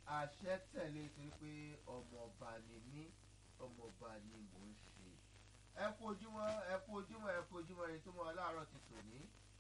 àṣẹ tẹ̀lé torí pé ọmọọba ni mí ọmọọba ni mò ń ṣe ẹ kú ojúmọ́ ẹ kú ojúmọ́ ẹ kú ojúmọ́ ẹni tó mọ aláàárọ̀ ti tòní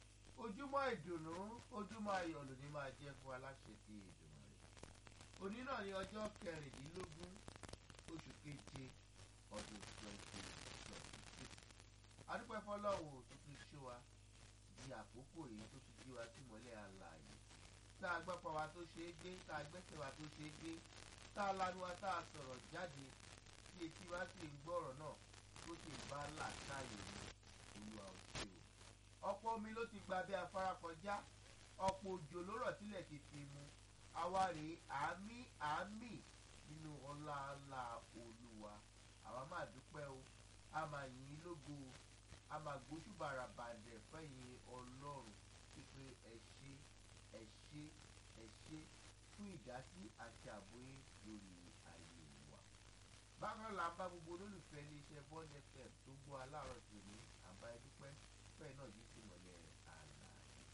ojúmọ́ ìdùnnú ojúmọ́ ayọ̀ lòní máa jẹ́ fún aláṣẹ ti ìdùnnú rẹ̀ òní náà ní ọjọ́ kẹrìndínlógún oṣù keje ọdún twenty twenty six adúpẹ́ fọlọ́wọ́ tó tún ṣó wa di àkókò yìí tó tún jí wa sí mọ́lẹ̀ àlàyé tá a gbọ́pọ̀ wa tó ṣe é gbé tá a gbẹ́sẹ̀ wa tó ṣe é gbé tá a lanu wa tá a sọ̀rọ̀ jáde tí etí wa sì ń gbọ́ ọ̀rọ̀ náà tó sì ń bá làákàyè mu olúwa ò ṣe o. ọ̀pọ̀ omi ló ti gba bí afárá kọjá ọ̀pọ̀ òjò ló rọ̀ sílẹ̀ ti fi mu àwa rèé àmì àmì nínú ọlá ńlá olúwa àwa máa dúpẹ́ o a máa yìn ín lógo o a máa gbóṣùbàrà bàdẹ̀ fẹ́yìn ọlọ́run pípé ẹ ṣé ẹ ṣé ẹ ṣé fún ìdásí àti àbóyé lórí ayé wa. bákan là ń bá gbogbo olólùfẹ́ iléeṣẹ́ bond fm tó gbọ́ aláàárọ̀ tòní àbá ẹdúpẹ́ fẹ́ẹ̀ náà yìí sì mọ̀lẹ́ àlàyé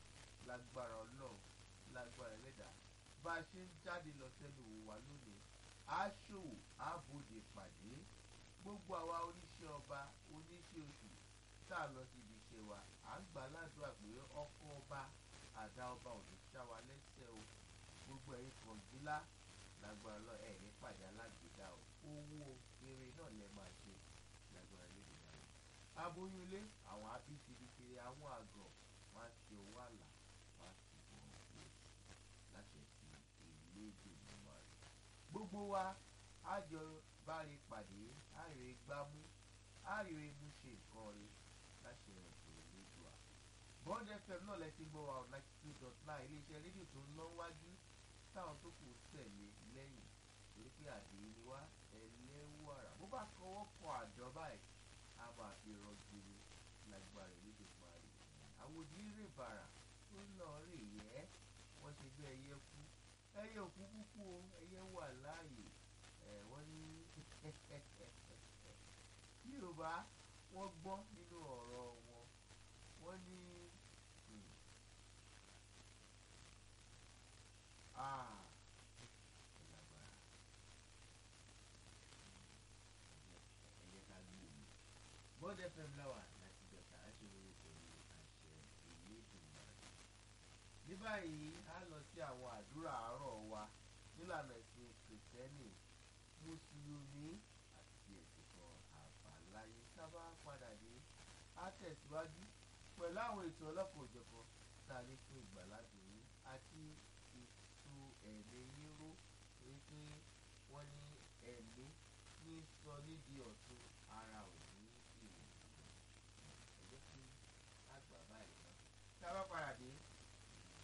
lágbára ọlọ́run lágbára ẹlẹ́dàá bá a ṣe ń jáde lọ sẹ́nu wò wá lónìí á ṣòwò á bòde pàdé gbogbo àwa oníṣẹ́ ọba oníṣẹ́ oṣù tá a lọ sí ibi iṣẹ́ wa à ń gbà ládùúgbà pé ọkọ̀ ọba àdá ọba ò ní ṣá wa lẹ́sẹ̀ o gbogbo ẹ̀yin kọ̀ǹgílá lágbára lọ ẹ̀ ní pàdé alágbèdá o owó eré náà lẹ máa ṣe lágbára lẹ́yìn náà aboyún ilé àwọn abíkirikiri àwọn àgọ̀ wọn á ṣe owó àlà wọn á sì bọ̀ ọ́ láṣẹ ti ìlédè nínú rẹ̀ gbogbo wa á jọ báre pàdé á rè gbámú á rè mú ṣe nǹkan rẹ̀ láṣẹ ọ̀dọ̀ ìlédùá bond fm náà lẹ ti gbọ́ wa ọ̀ ninety two dot nine iléeṣẹ́ rédíò tó ń lọ wájú táwọn tó kù tẹ̀lé lẹ́yìn torí pé àdé ni wá ẹlẹ́wàrà bó bá kọwọ́ kọ àjọ báyìí a máa fi rọgbìrì lágbára ìlédè parí àwòdì rè bàrà tó lọ rè yẹ wọ́n ṣe bí ẹyẹ kú ẹyẹ òkú kúkú o ẹyẹ wà láàyè ẹ wọ́n ní yorùbá wọ́n gbọ́ nínú ọ̀rọ̀ wọn wọ́n ní ah lágbára ẹ̀yẹ ká gbé omi bond fm láwà láti jọta aṣèwé pẹ̀lú àṣẹ ìlédùnmáà ní báyìí a lọ sí àwọn àdúrà àárọ̀ wa nílànà ẹ̀sìn kìrìtẹ́nì mùsùlùmí àti ẹ̀sìn kan àbáláyé sábà padà dé á tẹ̀síwájú pẹ̀lú àwọn ètò ọlọ́pàá òjọ̀kan tá a ní fún ìgbàládùn yín àti ètò ẹ̀mí yín ró torí pé wọ́n ní ẹ̀mí ní sọ nídìí ọ̀tún